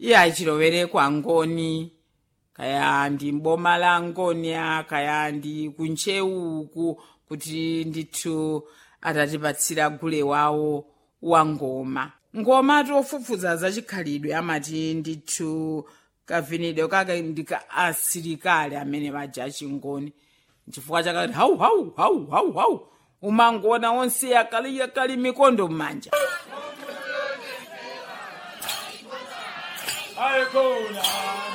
iye achilowere kwa ngoni kaya ndi mboma la ngonia kaya ndi kunchewu uku kuti ndithu atatipatsira gule wawo wa ngoma ngoma tofufuza zachikhalidwe amati ndithu kavinidwe kake ndika asilikali amene baja achingoni chifukwa chakati hau hau hau hau hau umangona onse akali akali mikondo m'manja Alcola.